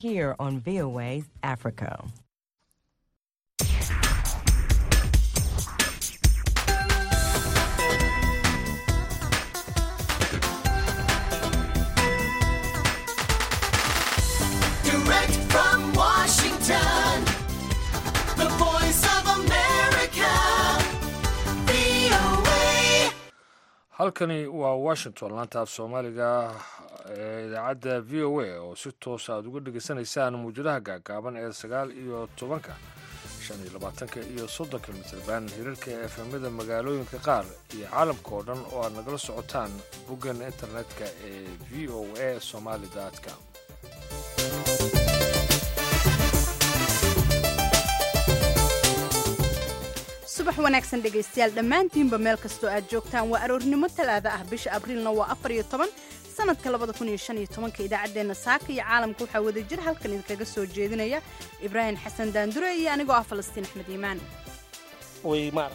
here on VOA Africa. Direct from Washington, the voice of America, VOA. halkani waa washington laanta af soomaaliga ee idaacadda v o a oo si toosa aad uga dhegaysanaysaan muwjadaha gaagaaban ee sagaal iyo tobanka shan iyo labaatanka iyo soddonka mitirban hirarka efemada magaalooyinka qaar iyo caalamka oo dhan oo aad nagala socotaan boggan internetka ee v o a somali com subax wanaagsan dhegaystayaal dhammaantiinba meel kastoo aad joogtaan waa aroornimo talaada ah bisha abriilna waa afar iyo toban sanadka labada kun iyo shan iyo tobanka idaacaddeenna saaka iyo caalamka waxaa wada jir halkan idinkaga soo jeedinaya ibraahim xasan daandure iyo anigoo ah falastiin axmed iimaan way maarag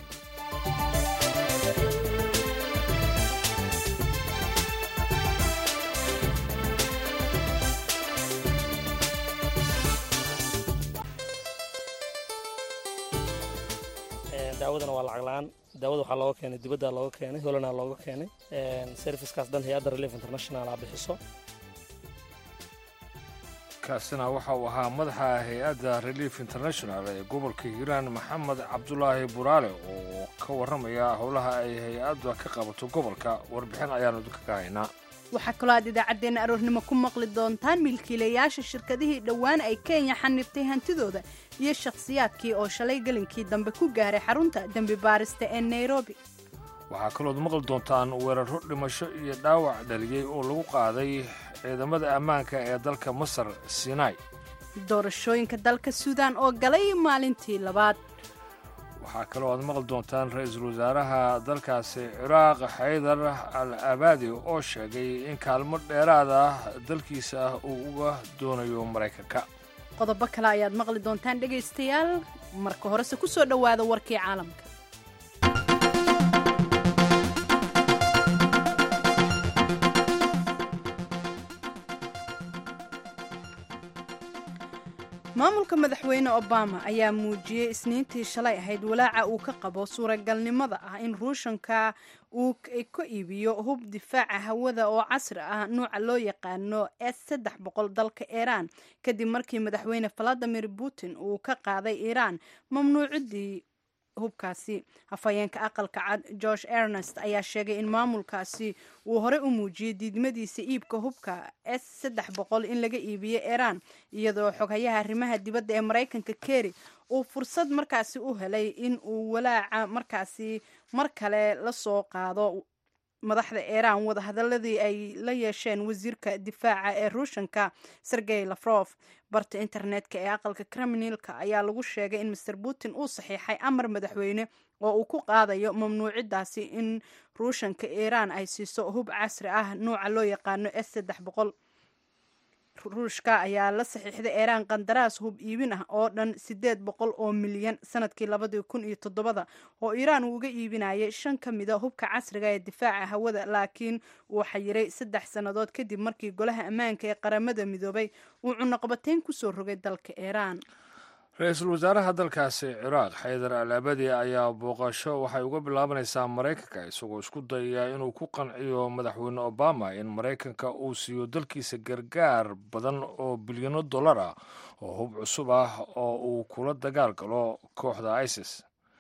daawadana waa lacag la-aan daawada waxaa looga keenay dibadda looga keenay holana looga keenay servicekaas dhan hay-adda relief international a bixiso kaasina waxa uu ahaa madaxa hay-adda relief international ee gobolka hiiraan maxamed cabdulaahi buraale oo ka warramaya howlaha ay hay-adda ka qabato gobolka warbixin ayaanu idinka ka haynaa waxaa kaloo aad idaacaddeenna aroornimo ku maqli doontaan milkiilayaasha shirkadihii dhowaan ay kenya xanibtay hantidooda iyo shakhsiyaadkii oo shalay gelinkii dambe ku gaaray xarunta dembi baarista ee nairobi waxaa kalood maqli doontaan weeraro dhimasho iyo dhaawac dhaliyey oo lagu qaaday ciidamada ammaanka ee dalka masar sinai doorashooyinka dalka suudaan oo galay maalintii labaad waxaa kaloo aad maqli doontaan ra-iisul wasaaraha dalkaasi ciraaq xaydar al abaadi oo sheegay in kaalmo dheeraad ah dalkiisa ah uu uga doonayo maraykanka qodobo kale ayaad maqli doontaan dhegaystayaal marka horese ku soo dhowaada warkii caalamka maamulka madaxweyne obama ayaa muujiyey isniintii shalay ahayd walaaca uu ka qabo suuragalnimada ah in ruushanka uu ka iibiyo hub difaaca hawada oo casri ah nuuca loo yaqaano s saddex boqol dalka iiraan kadib markii madaxweyne valadimir putin uu ka qaaday iiraan mamnuucidii hubkaasi hafayeenka aqalka cad george ernest ayaa sheegay in maamulkaasi uu horey u muujiyey diidmadiisa iibka hubka s saddex boqol in laga iibiyo iiraan iyadoo xoghayaha arrimaha dibadda ee maraykanka keri uu fursad markaasi u helay in uu walaaca markaasi mar kale la soo qaado madaxda iiraan wadahadaladii ay la yeesheen wasiirka difaaca ee ruushanka sergey lafrof barta internetka ee aqalka kriminalka ayaa lagu sheegay in master putin uu saxiixay amar madaxweyne oo uu ku qaadayo mamnuucidaasi in ruushanka iiraan ay siiso hub casri ah nuuca loo yaqaano s saddex boqol ruushka ayaa la saxiixday iiraan qandaraas hub iibin ah oo dhan sideed boqol oo milyan sanadkii labadii kun iyo toddobada oo iiraan uu uga iibinayay shan ka mida hubka casriga ee difaaca hawada laakiin uu xayiray saddex sannadood kadib markii golaha ammaanka ee qaramada midoobay uu cunaqabateyn kusoo rogay dalka iiraan ra-iisul wasaaraha dalkaasi ciraaq xaydar al abadi ayaa booqasho waxay uga bilaabanaysaa maraykanka isagoo isku dayaya inuu ku qanciyo madaxweyne obama in maraykanka uu siiyo dalkiisa gargaar badan oo bilyano dollar ah oo hub cusub ah oo uu kula dagaal galo kooxda isis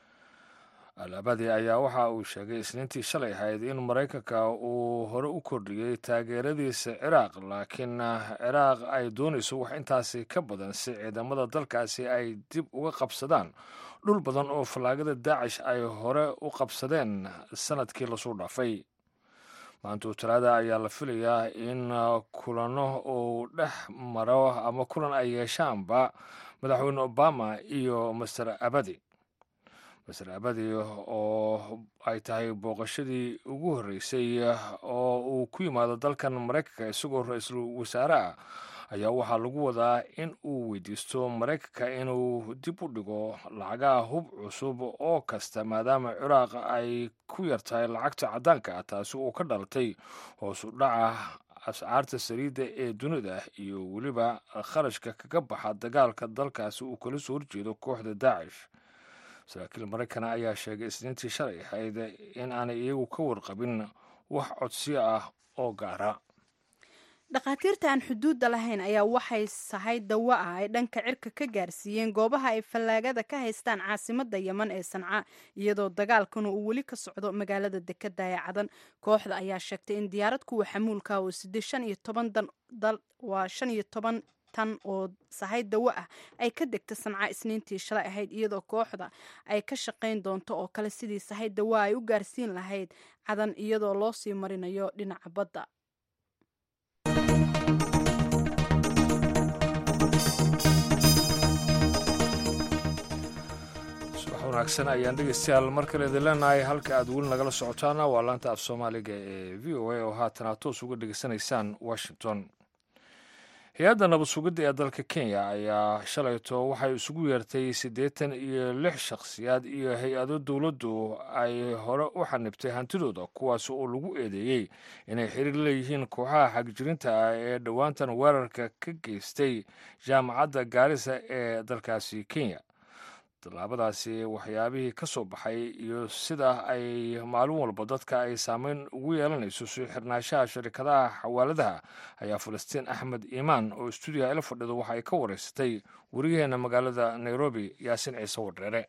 al abadi ayaa waxa uu sheegay isniintii shalay ahayd in maraykanka uu hore u kordhiyey taageeradiisa ciraaq laakiin ciraaq ay doonayso wax intaasi ka badan si ciidamada dalkaasi ay dib uga qabsadaan dhul badan oo fallaagada daacish ay hore u qabsadeen sanadkii lasoo dhaafay maantuu talaada ayaa la filayaa in kulano uu dhex maro ama kulan ay yeeshaanba madaxweyne obama iyo master abadi master abadi oo ay tahay booqashadii ugu horreysay oo uu ku yimaado dalkan maraykanka isagoo ra-iisul wasaare ah ayaa waxaa lagu wadaa in uu weydiisto maraykanka inuu dib u dhigo lacagaha hub cusub oo kasta maadaama ciraaq ay ku yartahay lacagta caddaanka ah taasi uu ka dhalatay hoosu dhaca ascaarta saliidda ee dunida iyo weliba kharashka kaga baxa dagaalka dalkaasi uu kala soo horjeedo kooxda daacish saraakiil maraykana ayaa sheegay isniintii shalay ahayd in aanay iyagu ka warqabin wax codsiyo ah oo gaara dhakhaatiirta aan xuduudda lahayn ayaa waxay sahay dawo ah ay dhanka cirka ka gaarsiiyeen goobaha ay fallaagada ka haystaan caasimadda yeman ee sanca iyadoo dagaalkuna uu weli ka socdo magaalada dekada ee cadan kooxda ayaa sheegtay in diyaarad kuwa xamuulka oo sidee shan iyo toban dal waa shan iyo toban tan oo sahay dawo ah ay ka degta sanca isniintii shalay ahayd iyadoo kooxda ay ka shaqayn doonto oo kale sidii sahay dawo ay u gaarsiin lahayd cadan iyadoo loo sii marinayo dhinaca badda wanaagsan ayaan dhegeystayaal mar kale idin leenahay halka aad weli nagala socotaana waa laanta af soomaaliga ee v o a oo haatan aad toos uga dhegeysanaysaan washington hay-adda nabad sugidda ee dalka kenya ayaa shalayto waxay isugu yeertay siddeetan iyo lix shakhsiyaad iyo hay-ado dowladdu ay hore u xanibtay hantidooda kuwaas oo lagu eedeeyey inay xiriir leeyihiin kooxaha xagjirinta ah ee dhowaantan weerarka ka geystay jaamacadda gaarisa ee dalkaasi kenya tallaabadaasi waxyaabihii ka soo baxay iyo sida ay maalin walba dadka ay saameyn ugu yeelanayso soo xirnaanshaha sharikadaha xawaaladaha ayaa falastiin axmed iimaan oo stuudiyaha ila fadhido waxa ay ka wareysatay weriyaheena magaalada nairobi yaasin ciise wadheere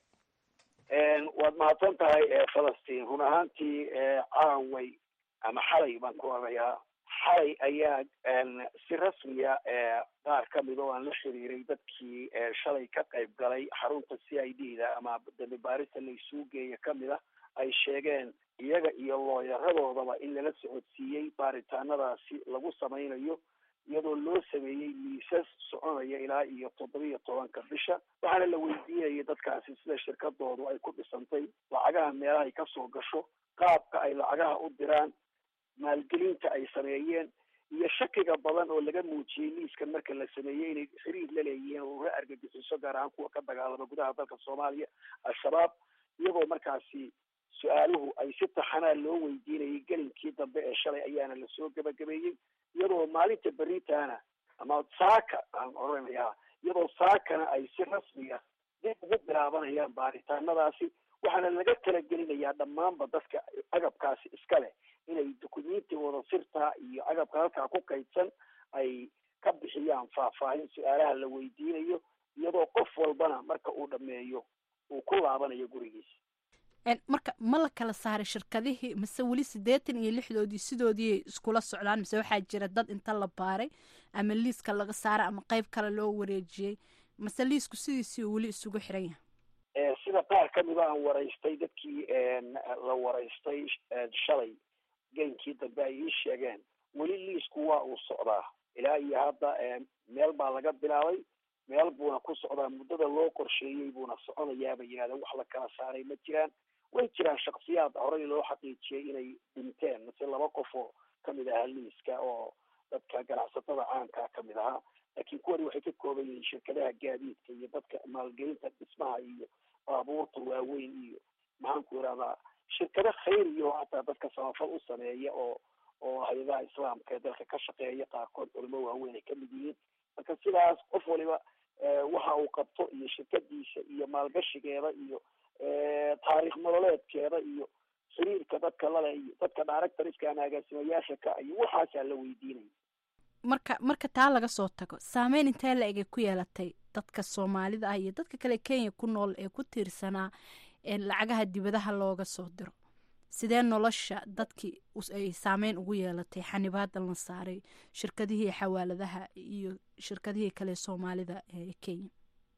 waad mahadsan tahay falastiin run ahaantii caaway ama xalay baan ku orayaa xalay ayaa si rasmiya qaar ka mid oo aan la xiriiray dadkii shalay ka qayb galay xarunta c i d da ama dambi baarista la isugu geeya kamid a ay sheegeen iyaga iyo looyaradoodaba in lala socodsiiyey baaritaanadaasi lagu samaynayo iyadoo loo sameeyey miisas soconaya ilaa iyo toddobiyo tobanka bisha waxaana la weydiinayay dadkaasi sida shirkadoodu ay ku dhisantay lacagaha meelaha ay kasoo gasho qaabka ay lacagaha u diraan maalgelinta ay sameeyeen iyo shakiga badan oo laga muujiyey liiskan marka la sameeyey inay xiriir la leeyihiin oo ula argagixiso gaar ahaan kuwa ka dagaalama gudaha dalka soomaaliya al-shabaab iyagoo markaasi su-aaluhu ay si taxanaa loo weydiinayay gelinkii dambe ee shalay ayaana lasoo gebagabeeyey iyadoo maalinta beritaana ama saaka aan oranayaa iyadoo saakana ay si rasmiya dib ugu bilaabanayaan baaritaanadaasi waxaana laga talagelinayaa dhammaanba dadka agabkaasi iska leh inay dukumentiooda sirta iyo agabka halkaa ku kaydsan ay ka bixiyaan faahfaahin su-aalaha la weydiinayo iyadoo qof walbana marka uu dhameeyo uu ku laabanayo gurigiisa marka ma la kala saaray shirkadihii mise weli siddeetan iyo lixdoodii sidoodii iskula socdaan mise waxaa jira dad inta la baaray ama liiska laga saaray ama qeyb kale loo wareejiyey mase liisku sidiisii weli isugu xiran yahay sida qaar kamida aan waraystay dadkii la waraystay shalay geynkii dambe ay ii sheegeen weli liisku waa uu socdaa ilaa iyo hadda meel baa laga bilaabay meel buuna ku socdaa muddada loo qorsheeyey buuna soconayaaba yidhahdeen wax la kala saaray ma jiraan way jiraan shaksiyaad horey loo xaqiijiyey inay dhinteen mase laba qof oo kamid ahaa liiska oo dadka ganacsatada caankaa kamid ahaa laakiin kuwani waxay ka kooban yihiin shirkadaha gaadiidka iyo dadka maalgelinta dhismaha iyo baabuurta waaweyn iyo maxaanku irahdaa shirkado khayriyo hataa dadka samafal u sameeya oo oo hay-adaha islaamka ee dalka ka shaqeeya qaarkood culimo waaweyn ay kamid yihiin marka sidaas qof waliba waxa uu qabto iyo shirkadiisa iyo maalgashigeeda iyo taariikh nololeedkeeda iyo xiriirka dadka lale iyo dadka directorska ama agaasimayaasha ka iyo waxaasaa la weydiinaya marka marka taa laga soo tago saameyn intee la egay ku yeelatay dadka soomaalida ah iyo dadka kale kenya ku nool ee ku tiirsanaa lacagaha dibadaha looga soo diro sidee nolosha dadkii ay saameyn ugu yeelatay xanibaadan la saaray shirkadihii xawaaladaha iyo shirkadihii kale soomaalida ee kenya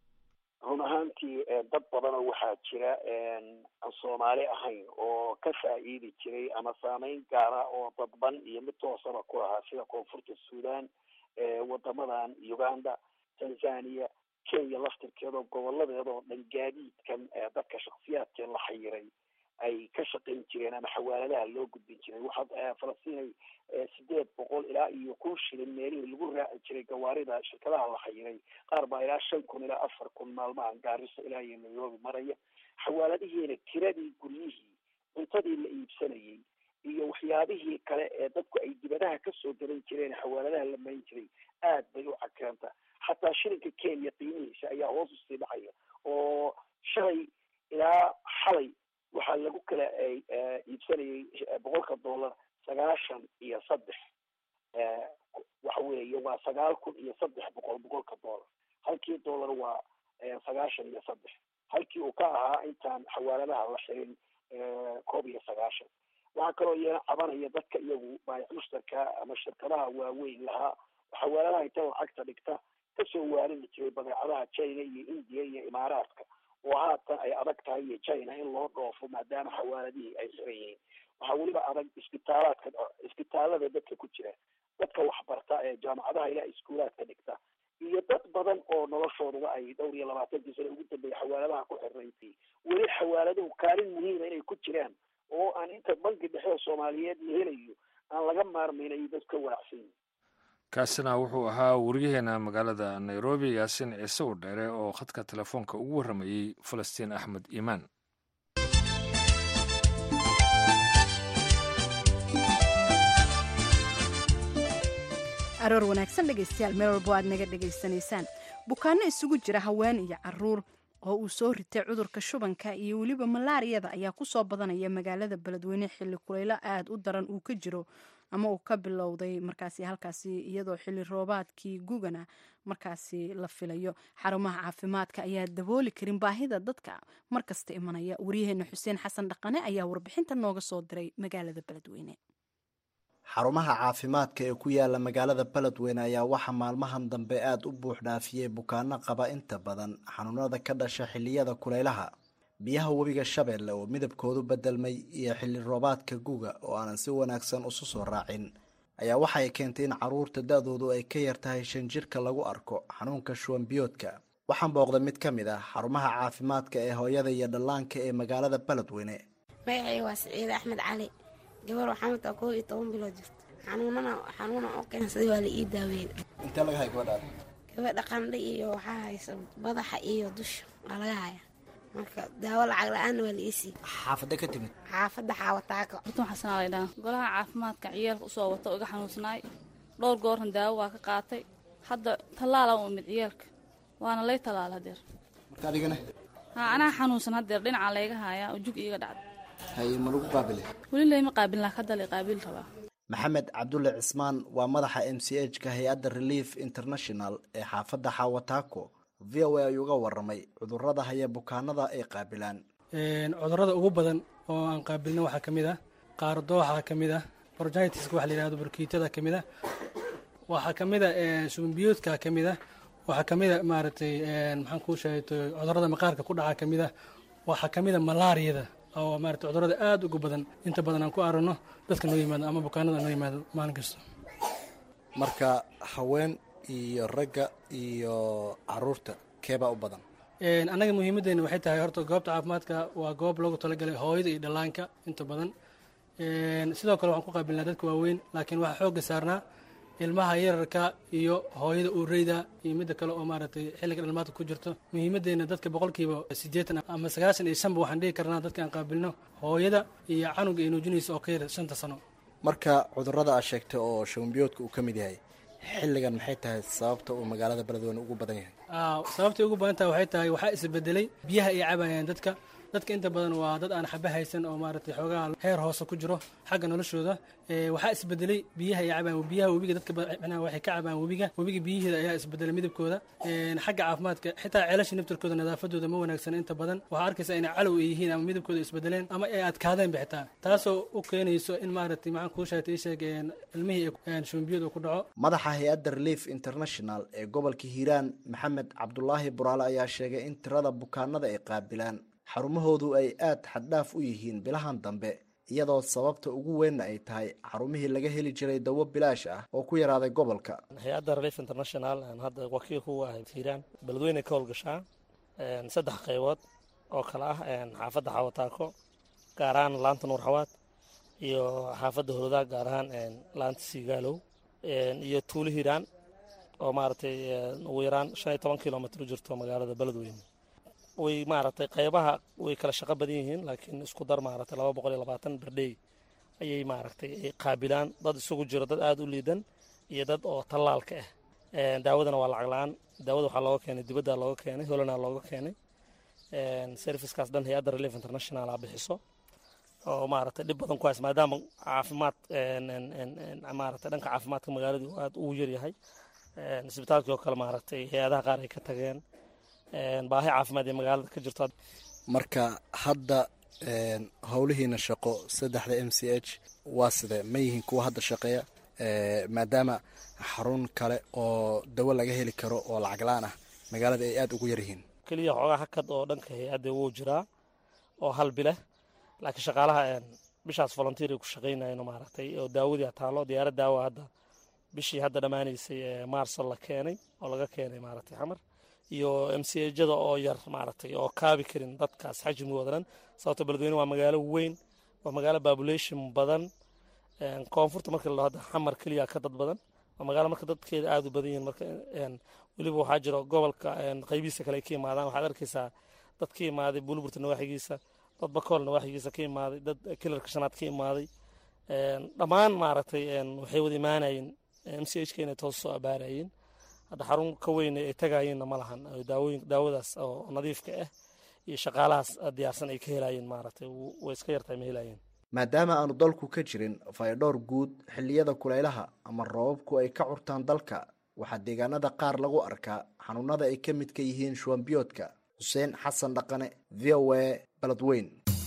run ahaantii dad badan oo waxaa jira aan soomaali ahayn oo ka faa'iidi jiray ama saameyn gaara oo dadban iyo mid toosaba ku lahaa sida koonfurta sudan wadamadan uganda tanzania kenya laftirkeedao goboladeeda oo dhan gaadiidkan dadka shaksiyaadkee la xayiray ay ka shaqayn jireen ama xawaaladaha loo gudbin jiray waxaad falastiin sideed boqol ilaa iyo kun shilin meelihii lagu raaci jiray gawaarida shirkadaha la xayiray qaar baa ilaa shan kun ilaa afar kun maalmahan gaariso ilaa iyo nairobi maraya xawaaladihiina tiradii guryihii cuntadii la iibsanayay iyo waxyaabihii kale ee dadku ay dibadaha kasoo garan jireen xawaaladaha la marin jiray aad bay u cakeenta xataa shilinka kenya qiimihiisa ayaa hoos usii dhacaya oo shalay ilaa xalay waxaa lagu kala iibsanayay boqolka dollar sagaashan iyo saddex waxa weeye waa sagaal kun iyo saddex boqol boqolka dollar halkii dollar waa sagaashan iyo saddex halkii uu ka ahaa intaan xawaaladaha la xirin koob iyo sagaashan waxaa kaloo iyana cabanaya dadka iyagu baayac mushtarka ama shirkadaha waaweyn lahaa xawaaladaha inta lacagta dhigta kasoo waarini jiray badeecadaha china iyo india iyo imaaraadka oo haatan ay adag tahay iyo china in loo dhoofo maadaama xawaaladihii ay xiran yihiin waxaa weliba adag isbitaalaadka isbitaalada dadka ku jira dadka waxbarta ee jaamacadaha ilaa iskuulaadka dhigta iyo dad badan oo noloshooduba ay dhowr iyo labaatankii sano ugu dambeeyay xawaaladaha ku xirnaysay weli xawaaladuhu kaalin muhiima inay ku jiraan oo aan inta banki dhexe soomaaliyeed la helayo aan laga maarmayn ay dad ka wanaacsan yihin kaasina wuxuu ahaa wariyaheena magaalada nairobi yaasin ciise wadheere oo khadka telefoonka ugu warramayey falastiin axmed iimaan aroor wanaagsan dhegaystayaal meel walbo aad naga dhegaysanaysaan bukaano isugu jira haween iyo caruur oo uu soo ritay cudurka shubanka iyo weliba malaariyada ayaa kusoo badanaya magaalada beledweyne xilli kuleylo aada u daran uu ka jiro ama uu ka bilowday markaasi halkaasi iyadoo xilli roobaadkii gugana markaasi la filayo xarumaha caafimaadka ayaa dabooli karin baahida dadka markasta imanaya waryaheena xuseen xasan dhaqane ayaa warbixinta nooga soo diray magaalada beledweyne xarumaha caafimaadka ee ku yaala magaalada beledweyne ayaa waxaa maalmahan dambe aada u buux dhaafiyey bukaano qaba inta badan xanuunada ka dhasha xilliyada kuleylaha biyaha webiga shabeelle oo midabkoodu bedelmay iyo xilli roobaadka guga oo aanan si wanaagsan isu soo raacin ayaa waxay keentay in caruurta da-doodu ay ka yar tahay shan jirka lagu arko xanuunka shuwanbiyoodka waxaan booqday mid ka mid ah xarumaha caafimaadka ee hooyada iyo dhallaanka ee magaalada beledweyne magacay waa siciide axmed cali gabar waxaa mataa koob iyo toban bilood jirta xanuunana xanuuna oo keensaday waa la ii daaweeyey intee laga hay gabadhaada gabadha qandha iyo waxaa haysa badaxa iyo dusha waa laga haya marka daawo lacag la-aanna waa la ii siiyey xaafada ka timid xaafadda xaawataako hortan xasanaa laydhaha golaha caafimaadka ciyaalka usoo wata oo iga xanuunsanaay dhowr goorna daawo waa ka qaatay hadda tallaala u imid ciyaalka waana lay tallaala hadeer marka adigana haa anaa xanuunsan hadeer dhinacaa layga haayaa oo jug iiga dhacda hay ma lagu qaabile weli layma qaabilin laakiin hadda lay qaabil rabaa maxamed cabdulle cismaan waa madaxa m c h ka hay-adda relief international ee xaafadda xaawataako v o a ayuu uga waramay cudurada haya bukaanada ay qaabilaan cudurada ugu badan oo aan qaabilna waxaa ka mid ah qaardooxa ka mid ah borjitiska waxa la yihahdo burkiitada ka mid ah waxaa ka mid a subanbiyoodka ka mid ah waxaa ka mid a maaragtay maxaan kuu sheegay cudurada maqaarka ku dhaca ka mid ah waxaa ka mid a malaariyada oo maarata cudurada aada ugu badan inta badan aan ku aragno dadka noo yimaado ama bukaanada noo yimaado maalin kasta marka haween iyo ragga iyo caruurta keebaa u badan annaga muhiimaddeena waxay tahay horta goobta caafimaadka waa goob loogu talagalay hooyada iyo dhallaanka inta badan sidoo kale waxaan ku qaabilnaa dadka waaweyn laakiin waxaa xoogga saarnaa ilmaha yararka iyo hooyada uureyda iyo midda kale oo maaragtay xilliga dhalmaadka ku jirto muhiimaddeena dadka boqolkiiba siddeetan ama sagaashan iyo shanba waxaan dhihi karnaa dadka aan qaabilno hooyada iyo canuga ay nuujinaysa oo ka yar shanta sano marka cudurada aad sheegtay oo shabanbiyoodka uu ka mid yahay xilligan maxay tahay sababta uu magaalada beledweyne ugu badan yahay sababtay ugu badan tahay waxay tahay waxaa isbedelay biyaha ay cabayaan dadka dadka inta badan waa dad aan xaba haysan oo maaragtay xoogaha heer hoose ku jiro xagga noloshooda waxaa isbedelay biyaha ay cabayaan biyaha webiga dadka micnaha waxay ka cabayaan webiga webiga biyiheeda ayaa isbedelay midabkooda xagga caafimaadka xitaa ceelasha naftarkooda nadaafadooda ma wanaagsan inta badan waxaa arkaysa inay calow ay yihiin ama midabkooda isbedeleen ama ay adkaadeenba xitaa taasoo u keenayso in maaragtay maxaan kuu sheegtay ii sheeg ilmihii shubanbiyadu ku dhaco madaxa hay-adda relief international ee gobolka hiiraan maxamed cabdulaahi buraale ayaa sheegay in tirada bukaanada ay qaabilaan xarumahoodu ay aada xaddhaaf u yihiin bilahan dambe iyadoo sababta ugu weynna ay tahay xarumihii laga heli jiray dawo bilaash ah oo ku yaraaday gobolka hay-adda relief international aan hadda wakiil ku ahay hiiraan beledweyne ka howlgashaa saddex qaybood oo kale ah xaafadda xawataako gaar ahaan laanta nuur xawaad iyo xaafadda horodaa gaar ahaan laanta siigaalow iyo tuulo hiiraan oo maaragtay ugu yaraan shan iyo toban kilomitr u jirto magaalada beledweyne way maaragtay qaybaha way kala shaqo badan yihiin laakiin isku dar maaragtay laba boqol iyo labaatan berdhey ayay maaragtay ay qaabilaan dad isugu jiro dad aada u liidan iyo dad oo tallaalka ah daawadana waa lacag la-aan daawada waxaa looga keenay dibadda looga keenay holana looga keenay servicekaas dhan hay-adda relief international a bixiso oo maaragtay dhib badan ku hays maadaama caafimaad maaragtay dhanka caafimaadka magaaladu aada ugu yaryahay isbitaalkii oo kale maaragtay hay-adaha qaar ay ka tageen baahi caafimaad ee magaalada ka jirto marka hadda howlihiina shaqo saddexda m c h waa sidee ma yihiin kuwa hadda shaqeeya maadaama xarun kale oo dawo laga heli karo oo lacag la-aan ah magaalada ay aada ugu yaryihiin keliya xoogaa hakad oo dhanka hay-adda wuu jiraa oo hal bileh laakiin shaqaalaha bishaas volunteer ay ku shaqaynayeen maaragtay oo daawadii taalo diyaarad daawa hadda bishii hadda dhammaanaysay ee maarso la keenay oo laga keenay maaragtay xamar iyo m c jada oo yar maaragtay oo kaabi karin dadkaas xajmigooda dhan sababto beledweyne waa magaalo weyn waa magaalo population badan koonfurta marka la hadda xamar keliya ka dad badan waa magaalo marka dadkeeda aada u badan yihiin marka weliba waxaa jiro gobolka qaybihiisa kale ay ka yimaadaan waxaad arkaysaa dad ka imaaday buulburta nawaaxigiisa dad bakool nawaaxigiisa ka imaaday dad kilarka shanaad ka imaaday dhammaan maaragtay waxay wada imaanayeen m c h ka inay toos soo abaarayeen hadda xarun ka weyn ay tagayeenna ma lahan daawooyin daawadaas oo nadiifka ah iyo shaqaalahaas diyaarsan ay ka helayeen maaragtay way iska yartahay ma helayeen maadaama aanu dalku ka jirin faydhowr guud xilliyada kulaylaha ama roobabku ay ka curtaan dalka waxaa deegaanada qaar lagu arkaa xanuunada ay ka midka yihiin shuwanbiyoodka xuseen xasan dhaqane v o a baladweyn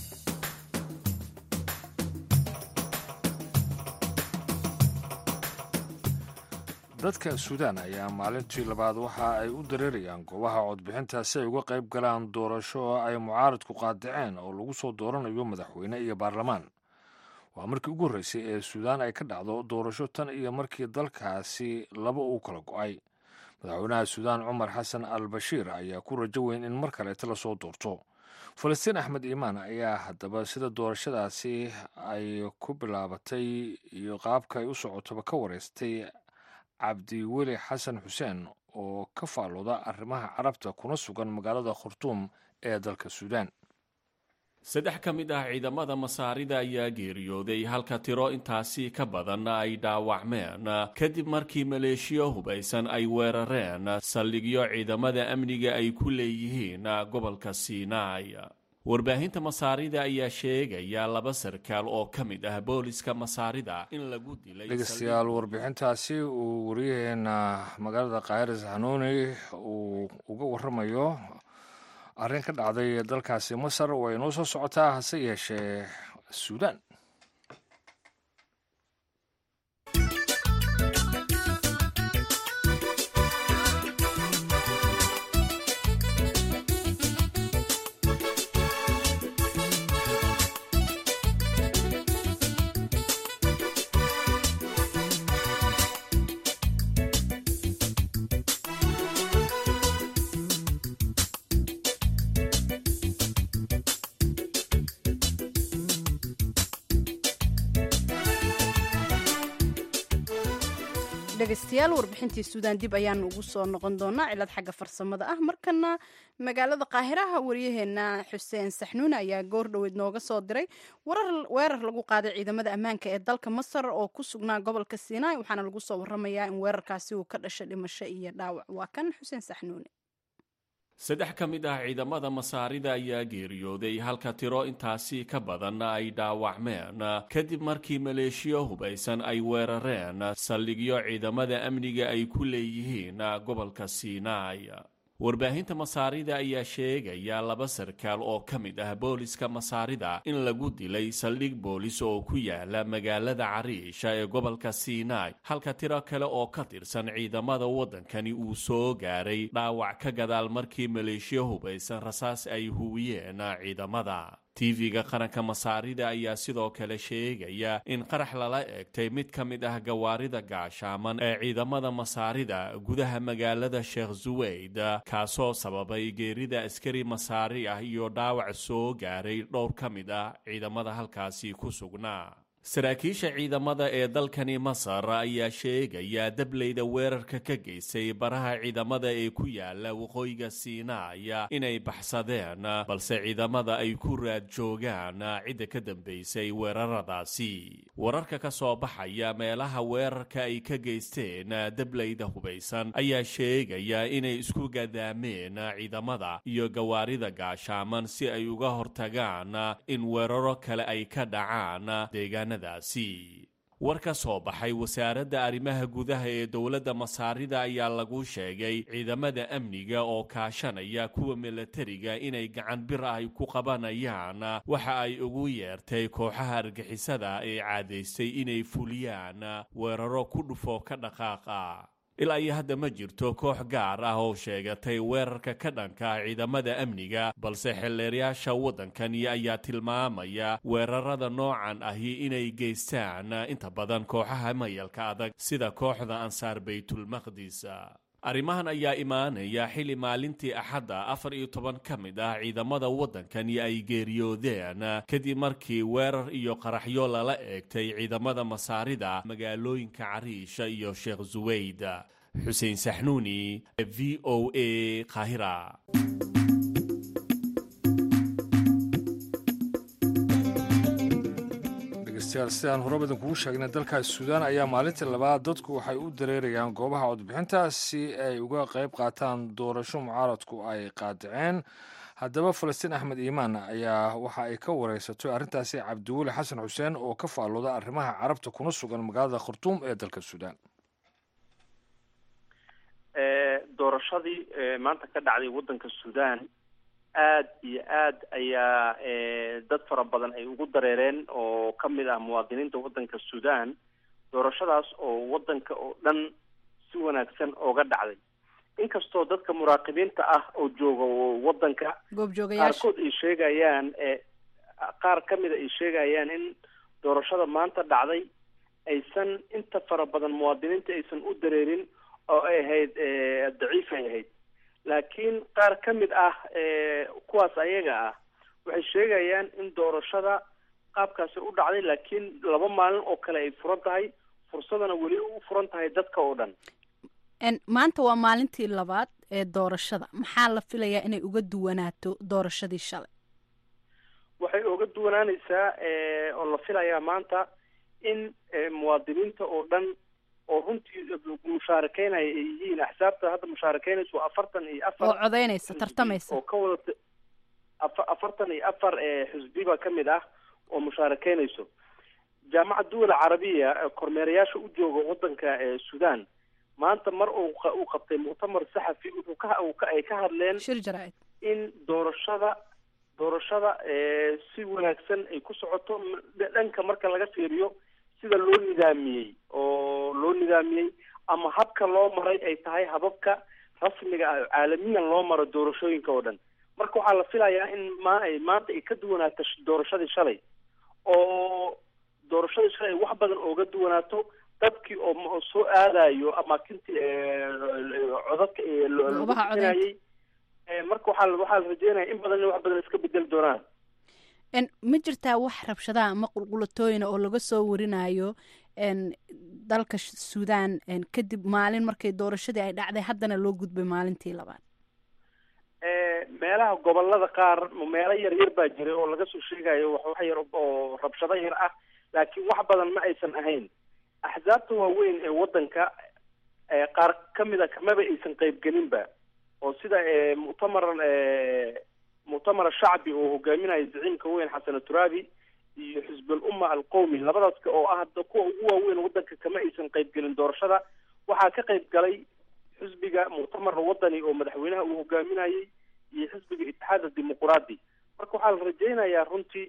dadka suudaan ayaa maalintii labaad waxa ay u dareerayaan goobaha codbixinta si ay uga qayb galaan doorasho oo ay mucaaradku qaadaceen oo lagu soo dooranayo madaxweyne iyo baarlamaan waa markii ugu horreysay ee suudaan ay ka dhacdo doorasho tan iyo markii dalkaasi laba uu kala go-ay madaxweynaha suudaan cumar xasan al bashiir ayaa ku rajo weyn in mar kaleeta lasoo doorto falastiin axmed iimaan ayaa haddaba sida doorashadaasi ay ku bilaabatay iyo qaabka ay u socotoba ka wareystay cabdiweli xasan xuseen oo ka faalooda arrimaha carabta kuna sugan magaalada khartuum ee dalka suudaan saddex ka mid ah ciidamada masaarida ayaa geeriyooday halka tiro intaasi ka badan ay dhaawacmeen kadib markii maleeshiyo hubaysan ay weerareen saldhigyo ciidamada amniga ay ku leeyihiin gobolka siinaai warbaahinta masaarida ayaa sheegaya laba sarkaal oo ka mid ah booliska masaarida in lagu dilay dhegeystayaal warbixintaasi uu wariyaheena magaalada kaahiris hanuuni uu uga waramayo arrin ka dhacday dalkaasi masar way noo soo socotaa hase yeeshee suudaan dhegeystayaal warbixintii suudaan dib ayaanu ugu soo noqon doonaa cilad xagga farsamada ah markana magaalada qaahiraha waryaheena xuseen saxnuun ayaa goor dhoweed nooga soo diray weerar lagu qaaday ciidamada ammaanka ee dalka masar oo ku sugnaa gobolka sinai waxaana lagu soo waramayaa in weerarkaasi uu ka dhashay dhimasho iyo dhaawac waa kan xuseen saxnuune saddex ka mid ah ciidamada masaarida ayaa geeriyooday halka tiro intaasi ka badan ay dhaawacmeen kadib markii maleeshiyo hubaysan ay weerareen saldhigyo ciidamada amniga ay ku leeyihiin gobolka siinaai warbaahinta masaarida ayaa sheegaya laba sarkaal oo ka mid ah booliska masaarida in lagu dilay saldhig boolis oo ku yaala magaalada cariisha ee gobolka sinai halka tiro kale oo ka tirsan ciidamada waddankani uu soo gaaray dhaawac ka gadaal markii maleeshiyo hubaysan rasaas ay huwiyeen ciidamada tv-ga qaranka masaarida ayaa sidoo kale sheegaya in qarax lala eegtay mid ka mid ah gawaarida gaashaaman ee ciidamada masaarida gudaha magaalada sheekh suweyd kaasoo sababay geerida askari masaari ah iyo dhaawac soo gaaray dhowr ka mid ah ciidamada halkaasi ku sugnaa saraakiisha ciidamada ee dalkani masar ayaa sheegaya dableyda weerarka ka geystay baraha ciidamada ee ku yaala waqooyiga siinaaya inay baxsadeen balse ciidamada ay ku raad joogaan cidda ka dambeysay weeraradaasi wararka ka soo baxaya meelaha weerarka ay ka geysteen dableyda hubaysan ayaa sheegaya inay isku gadaameen ciidamada iyo gawaarida gaashaaman si ay uga hortagaan in weeraro kale ay ka dhacaan deegaanadaasi war ka soo baxay wasaaradda arrimaha gudaha ee dowladda masaarida ayaa lagu sheegay ciidamada amniga oo kaashanaya kuwa milatariga inay gacan bir ah ay ku qabanayaan waxa ay ugu yeertay kooxaha argixisada ee caadaystay inay fuliyaan weeraro ku dhufo ka dhaqaaqa ilaa iyo hadda ma jirto koox gaar ah oo sheegatay weerarka ka dhanka ciidamada amniga balse xildheerayaasha waddankani ayaa tilmaamaya weerarada noocan ahi inay geystaan inta badan kooxaha mayalka adag sida kooxda ansaar baytulmaqdis arrimahan ayaa imaanaya xilli maalintii axadda afar iyo toban ka mid ah ciidamada waddankani ay geeriyoodeen kadib markii weerar iyo qaraxyo lala eegtay ciidamada masaarida magaalooyinka cariisha iyo sheekh suweyd xuseen saxnuuni v o a qaahira dhegeystayaal sidaan horebadan kugu sheegnay dalkaas suudaan ayaa maalintii labaad dadku waxay u dareerayaan goobaha codbixinta si ay uga qayb qaataan doorasho mucaaradku ay qaadaceen haddaba falastiin axmed iimaan ayaa waxa ay ka wareysatay arrintaasi cabdiweli xasan xuseen oo ka faallooda arrimaha carabta kuna sugan magaalada khartuum ee dalka suudaan doorashadii maanta ka dhacday waddanka suudaan aad iyo aad ayaa dad fara badan ay ugu dareereen oo ka mid ah muwaadiniinta waddanka suudaan doorashadaas oo waddanka oo dhan si wanaagsan ooga dhacday inkastoo dadka muraaqibiinta ah oo jooga waddanka qaarkood ay sheegayaan qaar ka mida ay sheegayaan in doorashada maanta dhacday aysan inta fara badan muwaadiniinta aysan u dareerin oo ay ahayd daciifay ahayd laakiin qaar ka mid ah kuwaas ayaga ah waxay sheegayaan in doorashada qaabkaasi u dhacday laakiin laba maalin oo kale ay furan tahay fursadana weli u furan tahay dadka oo dhan maanta waa maalintii labaad ee doorashada maxaa la filayaa inay uga duwanaato doorashadii shalay waxay uga duwanaanaysaa oo la filayaa maanta in muwaadiniinta oo dhan oo runtii mushaarakeynaya ay yihiin axsaabta hadda mushaarakeynaysa waa afartan iyo afar oo codeynaysa tartamaysa oo ka wadata afa afartan iyo afar xisbiba ka mid ah oo mushaarakeynayso jaamacad duwal carabiya kormeerayaasha u jooga waddanka suudaan maanta mar uu uu qabtay muctamar saxafi wuxuu ka ay ka hadleen shir jaraa'id in doorashada doorashada si wanaagsan ay ku socoto dhanka marka laga fiiriyo sida loo nidaamiyey oo loo nidaamiyey ama habka loo maray ay tahay hababka rasmiga ah caalamiyan loo maro doorashooyinka oo dhan marka waxaa la filayaa in ma maanta ay ka duwanaato doorashadii shalay oo doorashadii shalay ay wax badan ooga duwanaato dadkii oo soo aadayo amaakintii codadka loogusinayay marka waxaa waxaa la rajeynaya in badan wax badan iska bedeli doonaan ma jirtaa wax rabshadaha ama qulqulatooyina oo laga soo warinayo dalka suudaan kadib maalin markay doorashadii ay dhacday haddana loo gudbay maalintii labaad meelaha gobolada qaar meelo yar yar baa jiray oo laga soo sheegayo wax wax yar oo rabshado yar ah laakiin wax badan ma aysan ahayn axsaabta waaweyn ee waddanka qaar ka mida kamaba aysan qaybgelinba oo sida muctamar muctamar shacbi oo hogaaminayo zaciimka weyn xasan turaabi iyo xisbul umma alqowmi labadaas oo ah kuwa ugu waaweyn waddanka kama aysan qaybgelin doorashada waxaa ka qayb galay xisbiga muctamar wadani oo madaxweynaha uu hogaaminayay iyo xisbiga itixaad dimuquraadi marka waxaa la rajeynayaa runtii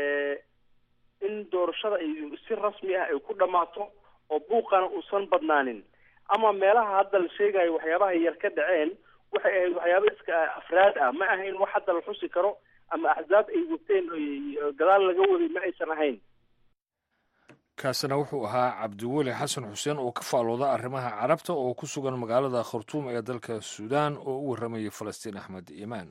in doorashada ay si rasmi ah ay ku dhammaato oo buuqana uusan badnaanin ama meelaha hadda la sheegayo waxyaabaha yar ka dhaceen waxay ahayd waxyaaba iska afraad ah ma ahayn wax hadda la xusi karo ama axsaab ay wateen gadaal laga waday ma aysan ahayn kaasina wuxuu ahaa cabdiweli xasan xuseen oo ka faalooda arrimaha carabta oo ku sugan magaalada khartuum ee dalka suudaan oo u warramayay falastiin axmed iimaan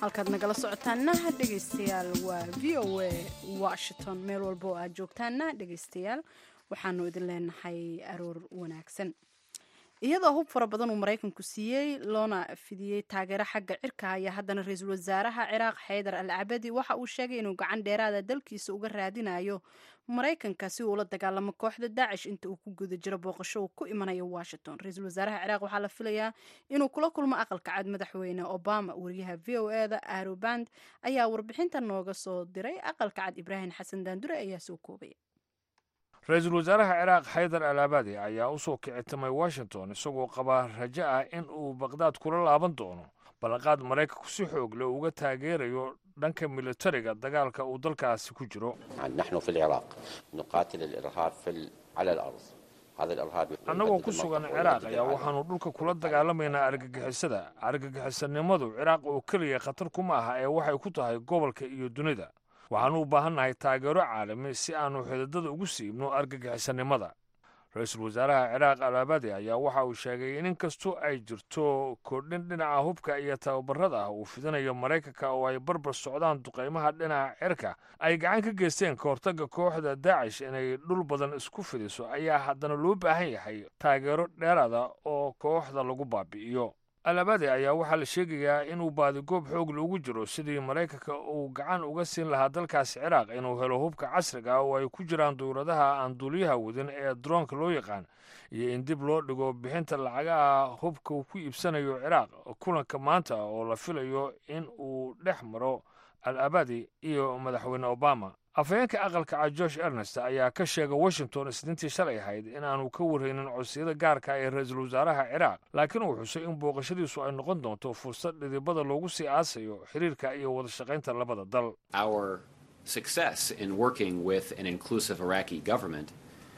halkaad nagala socotaana dhegaystayaal waa v o a washington meel walba oo aad joogtaana dhegaystayaal waxaanu idin leenahay aroor wanaagsan iyadoo hub fara badan uu maraykanku siiyey loona fidiyey taageero xagga cirka ayaa haddana ra-iisul wasaaraha ciraaq xaydar al cabadi waxa uu sheegay inuu gacan dheeraada dalkiisa uga raadinayo maraykanka si uu ula dagaalamo kooxda daacish inta uu ku guda jiro booqasho uu ku imanayo washington ra-iisul wasaaraha ciraaq waxaa la filayaa inuu kula kulmo aqalka cad madaxweyne obama wariyaha v o e da aroband ayaa warbixinta nooga soo diray aqalka cad ibraahim xasan daandure ayaa soo koobaya ra-iisul wasaaraha ciraaq xaydar al abadi ayaa u soo kicitamay washington isagoo qabaa rajo ah in uu baqdaad kula laaban doono ballanqaad maraykanku si xoog leh uga taageerayo dhanka militariga dagaalka uu dalkaasi ku jiro نحن في العراق نقاتل الإرهاب في ال- على الأرض هذا الإرهاب annagoo ku sugan ciraaq ayaa waxaannu dhulka kula dagaalamaynaa argagixisada argagixisanimadu ciraaq oo keliya khatar kuma aha ee waxay ku tahay gobolka iyo dunida waxaannu u baahannahay taageero caalami si aannu xididada ugu siibno argagixisanimada ra-iisul wasaaraha ciraaq al abadi ayaa waxa uu sheegay in inkastoo ay jirto kordhin dhinaca hubka iyo tababarada ah uu fidinayo maraykanka oo ay barbar socdaan duqaymaha dhinaca cirka ay gacan ka geysteen ka hortagga kooxda daacish inay dhul badan isku fidiso ayaa haddana loo baahan yahay taageero dheeraada oo kooxda lagu baabi'iyo alabadi ayaa waxaa la sheegayaa inuu baadigoob xoog loogu jiro sidii maraykanka uu gacan uga siin lahaa dalkaasi ciraaq inuu helo hubka casriga ah oo ay ku jiraan dowladaha aan duuliyaha wadin ee droonka loo yaqaan iyo in dib loo dhigo bixinta lacagaha hubka uu ku iibsanayo ciraaq kulanka maanta oo la filayo in uu dhex maro al abadi iyo madaxweyne obama afhayeenka aqalka cad george ernest ayaa ka sheegay washington isniintii shalay ahayd in aanu ka warraynin codsiyada gaarka ee ra-iisul wasaaraha ciraaq laakiin uu xusay in booqashadiisu ay noqon doonto fursad dhidibada loogu sii aasayo xiriirka iyo wada shaqaynta labada dal Our success in working with an inclusive Iraqi government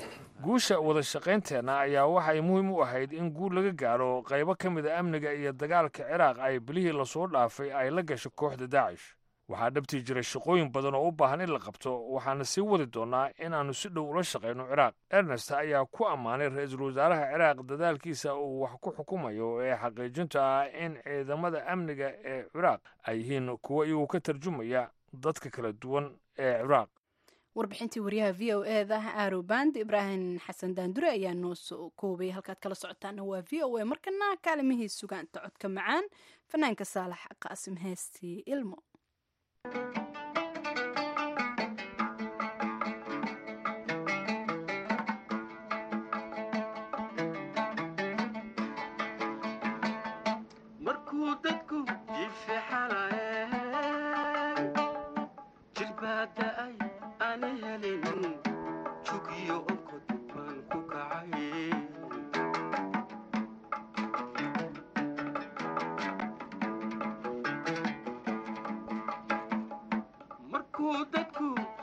guusha wada shaqaynteenna ayaa waxay muhiim u ahayd in guul laga gaaro qaybo ka mid a amniga iyo dagaalka ciraaq ay bilihii lasoo dhaafay ay la gasho kooxda daacish waxaa dhabtii jira shaqooyin badan oo u baahan in la qabto waxaana sii wadi doonnaa inaannu si dhow ula shaqayno ciraaq ernest ayaa ku ammaanay ra-iisul wasaaraha ciraaq dadaalkiisa uu wax ku xukumayo ee xaqiijinta ah in ciidamada amniga ee ciraaq ay yihiin kuwo iyagu ka tarjumaya dadka kala duwan ee ciraaq warbixintii wariyaha v o e da aroband ibraahim xasan daandure ayaa noo soo koobay halkaad kala socotaana waa v o a markana kaalimihii sugaanta codka macaan fanaanka saalax qaasim heestii ilmo markuu dadku jifixalayay jilbaada ay aan helin jugiyo onkod baan ku kacay markuu dadku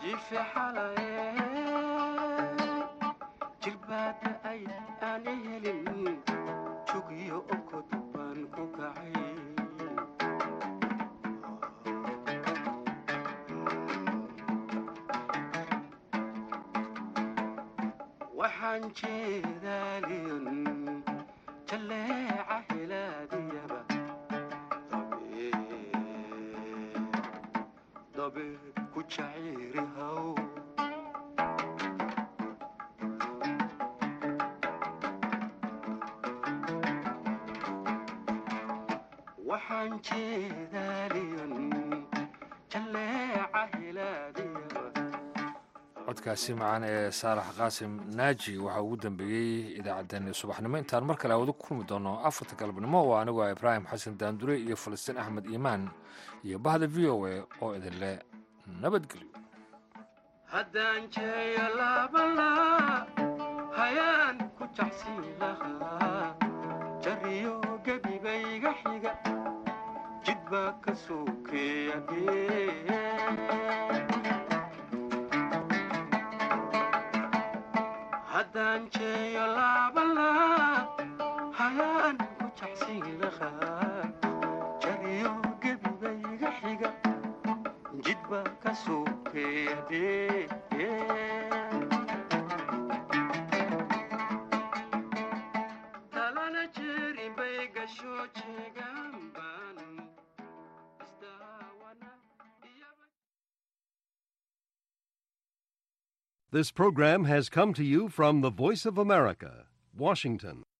jifixalayay jilbaada ay aan helin jugiyo onkod baan ku kacay waxaan jeedaaliyon jalleeca hilaadiyaba dabe ku jaciiri haw waxaan jeedaaliyon jalleeca hilaadiyaba codkaasi macaan ee saalax qaasim naaji waxaa ugu dambeeyey idaacaddeenni subaxnimo intaan mar kale awada ku kulmi doono afarta galabnimo oo anigu ah ibraahim xasan daandure iyo falastiin axmed iimaan iyo bahda v o a oo idinle nabadgelyo haddaan jeeyo laabalaa hayaan ku jacsiin lahaa jariyo gebigayga xiga jid baa ka sokeeya haddaan jeeyo laabalaa hayaan ku jacsiin lahaa jariyo gebigayga xiga jid baa ka sokeeya talana jeerin bay gasho jeegaan baan istaa This program has come to you from the Voice of America, Washington.